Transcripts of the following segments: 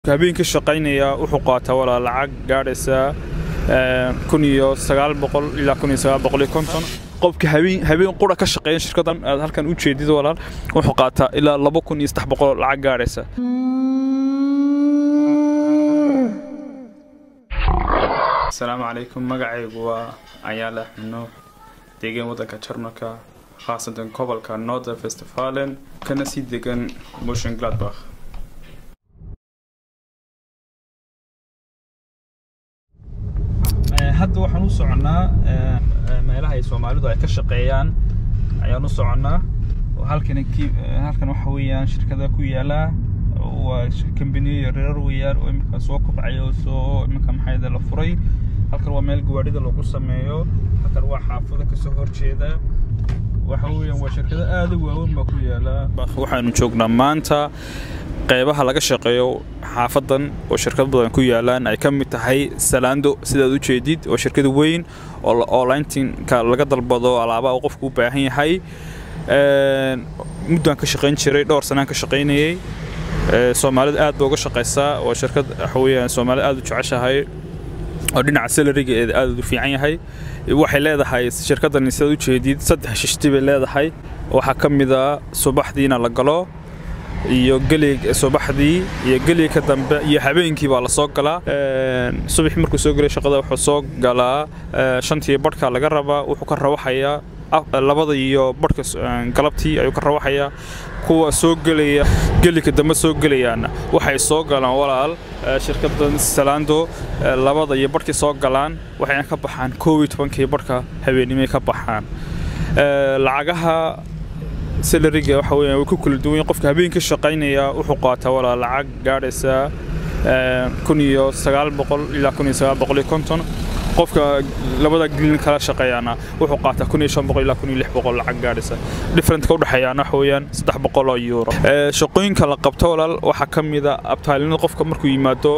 habeenkii shaqaynaya wuxuu qaataa walaa lacag gaadhaysa kun iyo sagaal boqol ilaa kun iyo sagaal boqol iyo konton qofka habeen habeen qura ka shaqeeya shirkaddan aad halkan u jeedid walaal wuxuu qaataa ilaa laba kun iyo saddex boqol lacag gaadhaysa asalaamu calaykum magacaygu waa ayaala xubno deegaan waddanka jarmalka khaasatan gobolka northern westfalen kana sii degan motion gladbach hadda waxaan u soconnaa meelaha ay soomaalidu ay ka shaqeeyaan ayaan u soconnaa halkan halkan waxa weeyaan shirkada ku yaala waa kambaniyo yaryar weeyaan oo imika soo kobcaya oo soo imika maxayda la furay halkan waa meel gawaadhida lagu sameeyo halkan waa xaafado kasoo horjeeda waxa weeyaan waa shirkado aada u waaweyn baa ku yaala waxaanu joognaa maanta qeybaha laga shaqeeyo xaafadan oo shirkad badan ku yaalaan ay ka mid tahay salaando sidaad u jeedid oo shirkad weyn oo lintinka laga dalbado alaabaha uu qofku u baahan yahay muddaan ka shaqayn jiray dhowr sanaan ka shaqaynayay soomaalida aad ba uga shaqaysaa waa shirkad waxaweyaan soomaalida aad u jeceshahay oo dhinaca salarigeeda aad u fiican yahay waxay leedahay shirkadani sidaad u jeedid saddex shishti bay leedahay waxaa ka mid a subaxdiina la galo iyo gelig subaxdii iyo geliga dambe iyo habeenkii baa la soo galaa subax markuu soo gelay shaqada wuxuu soo galaa shantii badhka laga rabaa wuxuu ka rawaxayaa labada iyo badhka galabtii ayuu ka rawaxayaa kuwa soo gelaya geliga dambe soo gelayaana waxay soo galaan walaal shirkadan salaando labada iyo badhkii soo galaan waxayna ka baxaan koob iyo tobankii badhka habeennimay ka baxaan lacagaha salariga waxa weeyaan way ku kala duwan yihiin qofka habeenkii shaqaynaya wuxuu qaataa walaa lacag gaadhaysa kun iyo sagaal boqol ilaa kun iyo sagaal boqol iyo konton qofka labada gelin kala shaqeeyaana wuxuu qaataa kun iyo shan boqol ilaa kun iyo lix boqol lacag gaadhaysa differentka udhexeeyaana waxa weeyaan saddex boqol oo euro shaqooyinka la qabto walaal waxaa ka mid a abtaalinada qofka markuu yimaado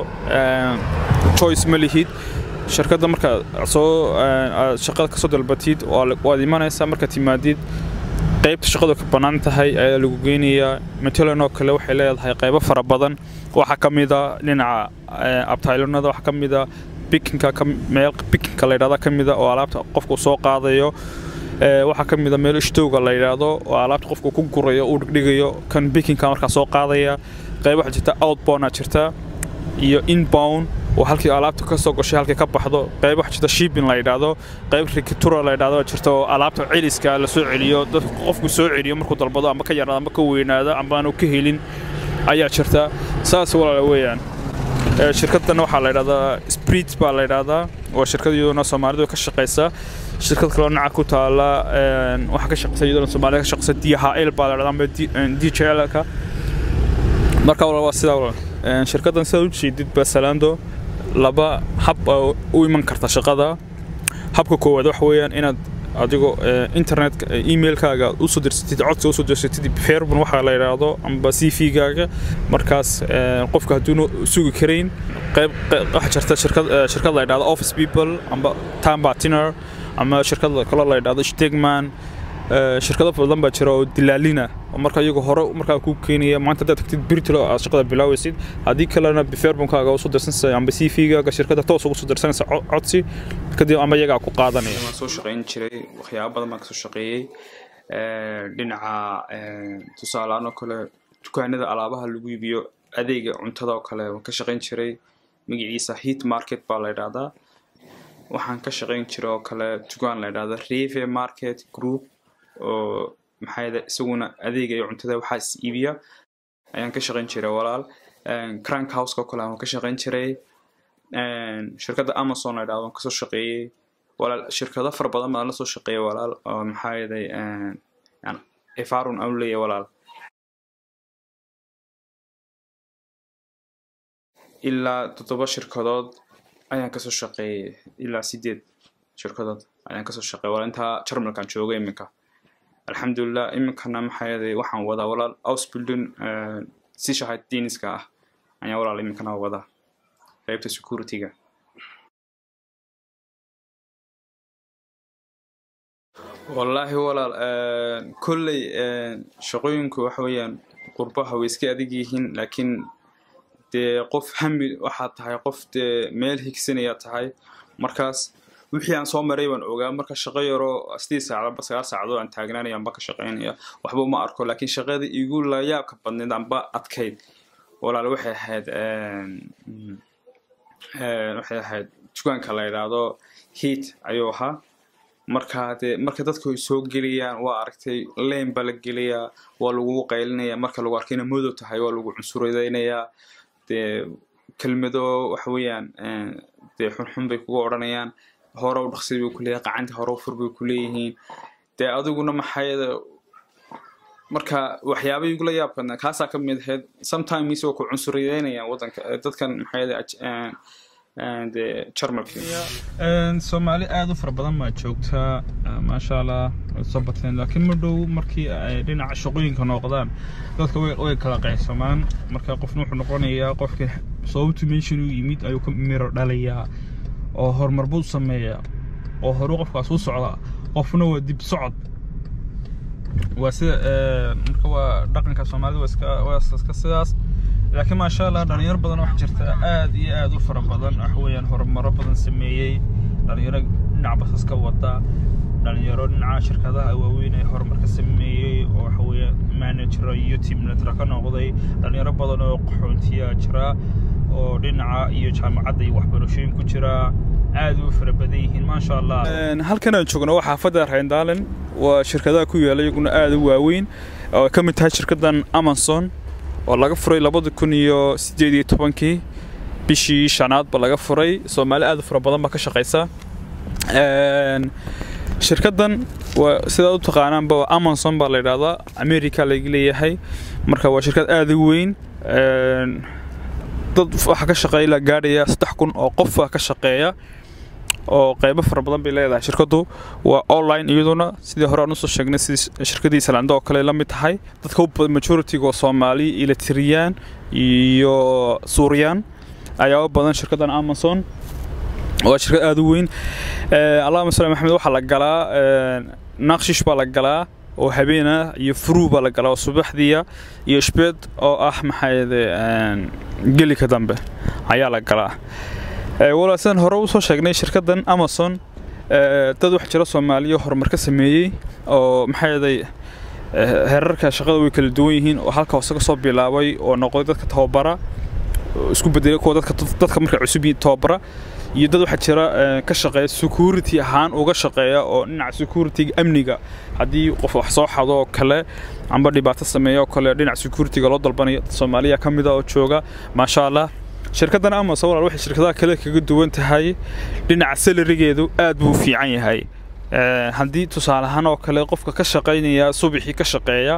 choice ma lihid shirkadda markaad soo shaqada kasoo dalbatid waad imanaysaa markaad timaadid qaybta shaqadu ka bannaan tahay ayaa lagu geynayaa matalan oo kale waxay leedahay qaybo fara badan waxaa ka mid a dhinaca abtaylanada waxaa ka mid a bikinka meel bikinka la yidhahda ka mid a oo alaabta qofku soo qaadayo waxaa ka mid a meel ishtowga la yidhaahdo oo alaabta qofku ku gurayo uu dhigdhigayo kan bikinka markaa soo qaadaya qayb waxaa jirta outbound jirta iyo inbound oo halkii alaabta ka soo gashay halkii ka baxdo qayb waxaa jirta shipping la yidhaahdo qayb rikitura la yidhahdo jirta oo alaabta celiska la soo celiyo dadku qofku soo celiyo markuu dalbado ama ka yaraado ama ka weynaado ama aanu ka helin ayaa jirta saas walaala weeyaan shirkaddan waxaa la yidhahdaa sprit baa la yidhahdaa waa shirkad iyaduna soomaalidu ka shaqaysa shirkad kaloo dhinaca ku taala waxaa ka shaqaysa iyaduna soomaalida ka shaqaysa dhl baa la yidhahdaa ama djlka marka walaal waa sidaa walaal shirkaddan sidaad u jeedid basalaando laba hab u iman karta shaqada habka koowaad waxa weeyaan inaad adigoo internetka emailkaaga usoo dirsatid codka usoo dirsatid fairbun waxaa la yidhaahdo amba c v-gaaga markaas qofka hadduuna sugi karayn qayb waxaa jirta shirkad shirkad la yidhahdo office people amba time partner ama shirkad kaloo la yidhahdo stegman shirkado badan baa jira oo dilaalina oo marka iyagu hore markaa kuu keenaya maanta haddaad tagtid birtilo aad shaqada bilaawaysid haddii kalena biferbunkaaga usoo dirsanaysa amba c v-gaaga shirkada toos ugu soo dirsanaysa codsi kadib ama iyagaa ku qaadanaya waan soo shaqayn jiray waxyaaba badan baan kasoo shaqeeyey dhinaca tusaaleaan oo kale dukaanada alaabaha lagu iibiyo adeega cuntada oo kale waan ka shaqayn jiray magaciisa heat market baa la yidhahdaa waxaan ka shaqayn jiray oo kale dukaan la yidhahda reve market group oo maxaa isaguna adeega iyo cuntada waxaa is iibiya ayaan ka shaqayn jiray walaal crank houseka oo kale waan ka shaqayn jiray shirkadda amazon la yidhahdo waan kasoo shaqeeyey walaal shirkado fara badan baan la soo shaqeeyay walaal oo maxaa yeelay efarun aan leeyahay walaal ilaa toddoba shirkadood ayaan kasoo shaqeeyey ilaa sideed shirkadood ayaan kasoo shaqeeyay walaal intaa jarmalkaan joogay iminka alxamdulilah iminkana maxaa yeelay waxaan wadaa walaal ausbilding sishahay diniska ah ayaan walaal iminkana wadaa qaybta securityga wallaahi walaal kolley shaqooyinku waxa weeyaan qurbaha way iska adag yihiin laakiin dee qof hami waxaad tahay qof dee meel higsanaya tahay markaas wixii aan soo maray baan ogaa marka shaqo yaroo sidii saacadba sagaal saacadood aan taagnaanaya anba ka shaqaynaya waxba uma arko laakiin shaqada igu layaabka badneed anba adkayd walaal waxay ahayd waxay ahayd dukaanka la yidhaahdo heat ayuu ahaa marka dee marka dadku ay soo geliyaan waa aragtay leyn baa la geliyaa waa lagu qaylinaya marka lagu arkayna madow tahay waa lagu cunsuradaynayaa dee kelmado waxa weeyaan dee xunxun bay kuga odhanayaan hore u dhaqsi bay kuleeyahay qacanta hore u fur bay kuleeyihiin dee adiguna maxayada marka waxyaaba igula yaab badnaa kaasaa ka mid ahayd sometimes waa ku cunsuriyeynayaan waddanka dadkan maxayada dee jarmalka soomaali aada u fara badan baa joogtaa maasha allah way soo bateen laakiin ma dhow markii ay dhinaca shaqooyinka noqdaan dadka way kala qaysamaan marka qofna wuxuu noqonayaa qofka sababtu meeshan u yimid ayuu ka miro dhalayaa oo horumar buu sameeyaa oo horu qofkaas u socda qofna waa dib socod waa sida marka waa dhaqanka soomaalida waa iska waa iska sidaas laakiin maasha allah dhalinyaro badan wax jirta aad iyo aad u fara badan wax weeyaan horumaro badan sameeyey dhalinyaro dhinaca basaska wada dhalinyaro dhinaca shirkadaha waaweyn ee horumarka sameeyey oo waxa weeye manager iyo team leader ka noqday dhalinyaro badan oo qaxoontiya jira oo dhinaca iyo jaamacadda iyo waxbarashooyin ku jira aad u fara badan yihiin maasha allah halkan aan joogno waa xaafadda reyndalen waa shirkadaha ku yaala iyaguna aad u waaweyn oo ka mid tahay shirkaddan amazon oo laga furay labada kun iyo sideed iyo tobankii bishii shanaad ba laga furay soomaali aad u fara badan baa ka shaqaysa shirkaddan waa sidaad u taqaanaanba amazon baa la yidhahdaa america laga leeyahay marka waa shirkad aad u weyn dad waxaa ka shaqeeya ilaa gaadhaya saddex kun oo qof ka shaqeeya oo qaybo fara badan bay leedahay shirkaddu waa online iyaduna sidii hore aan usoo sheegnay sidii shirkadii islaanda oo kale la mid tahay dadka u badan majority-ga oo soomaali ilatiriyaan iyo suuriyaan ayaa u badan shirkaddan amazon waa shirkad aada u weyn allahuma salli maxamed waxaa la galaa naqshish baa la galaa oo habeena iyo furuu baa la galaa oo subaxdiya iyo shbeed oo ah maxaayade gelika dambe ayaa la galaa walaa sidaan hore usoo sheegnay shirkaddan amazon dad wax jira soomaaliya horumar ka sameeyey oo maxaayaday heerarka shaqada way kala duwan yihiin oo halka hoose kasoo bilaabay oo noqday dadka tababara isku bedelay kuwa dadka dadka markay cusub yihiin tababara iyo dad waxaa jira ka shaqeeya security ahaan uga shaqeeya oo dhinaca security amniga haddii qof wax soo xado oo kale amba dhibaato sameeya oo kale dhinaca securityga loo dalbanayo soomaaliya ka mid a oo jooga maasha allah shirkaddan amazon walaal waxay shirkadaha kale kaga duwan tahay dhinaca salarigeedu aad buu u fiican yahay haddii tusaale ahaan oo kale qofka ka shaqaynaya subaxii ka shaqeeya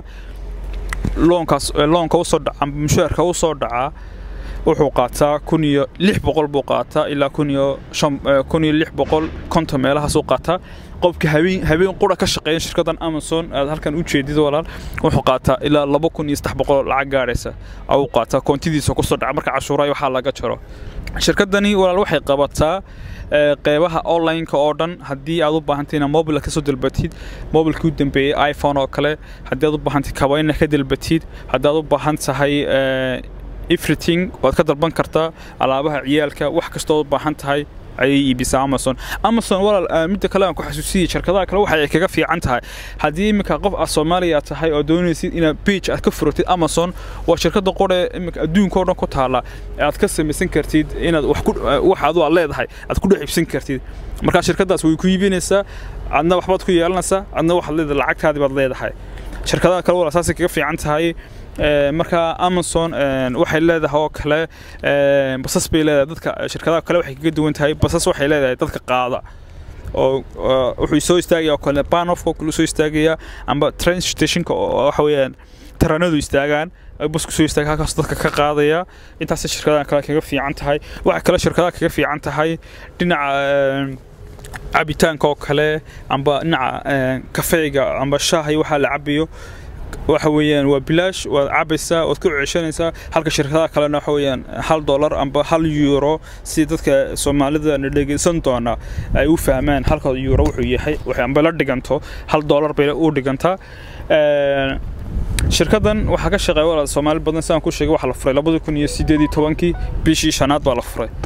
loonkaas loonka usoo dhaca mushaarka usoo dhacaa wuxuu qaataa kun iyo lix boqol buu qaataa ilaa kun iyo shan kun iyo lix boqol konton meelahaasuu qaataa qofka habeen habeen qura ka shaqeeya shirkaddan amazon aad halkan u jeedid walaal wuxuu qaataa ilaa laba kun iyo saddex boqol lacag gaadhaysa ayuu qaataa koontidiisa kusoo dhaca marka cashuuraha waxaa laga jaro shirkaddani walaal waxay qabataa qeybaha online-ka oo dhan haddii aad u baahantay inaad mobile kasoo dalbatid mobilkii u dambeeyey iphone oo kale haddii aad u baahantay kabayna ka dalbatid haddii aad u baahan tahay everything waad ka dalban kartaa alaabaha ciyaalka wax kastoo u baahan tahay ayay iibisaa amazon amazon walaal midda kale aan ku xasuusiyey shirkadaha kale waxa ay kaga fiican tahay haddii iminka qof ah soomaaliya tahay oo doonaysid inaad page aad ka furatid amazon waa shirkadda qore iminka adduunka oo dhan ku taala aad ka samaysan kartid inaad wax ku wax adu aad leedahay aad ku dhex iibsan kartid markaa shirkaddaas way ku iibinaysaa adna waxbaad ku yeelanaysaa adna waxaad leedahay lacagtaadii baad leedahay shirkadaha kale walaal saasay kaga fiican tahay marka amazon waxay leedahay oo kale basas bay leedahay dadka shirkadaha kale waxay kaga duwan tahay basas waxay leedahay dadka qaada oo wuxuu soo istaagaya oo kale banofka oo kale soo istaagaya amba train stationka oo waxa weeyaan taranadu istaagaan basku soo istaaga halkaas dadka ka qaadaya intaasay shirkadaha kale kaga fiican tahay waxa kale shirkadaha kaga fiican tahay dhinaca cabitaanka oo kale amba dhinaca kafeega amba shaahay waxaa la cabayo waxa weeyaan waa bilaash waad cabaysaa waad ku ceshanaysaa halka shirkadaha kalena waxa weeyaan hal dollar amba hal euro si dadka soomaalida na dhegeysan doona ay u fahmaan halka euro wuxuu yahay waxay amba la dhiganto hal dollar bay u dhigantaa shirkaddan waxaa ka shaqeeya walaal soomaali badan sidaan ku sheegay waxaa la furay labadi kun iyo sideed iyo tobankii bishii shanaad baa la furay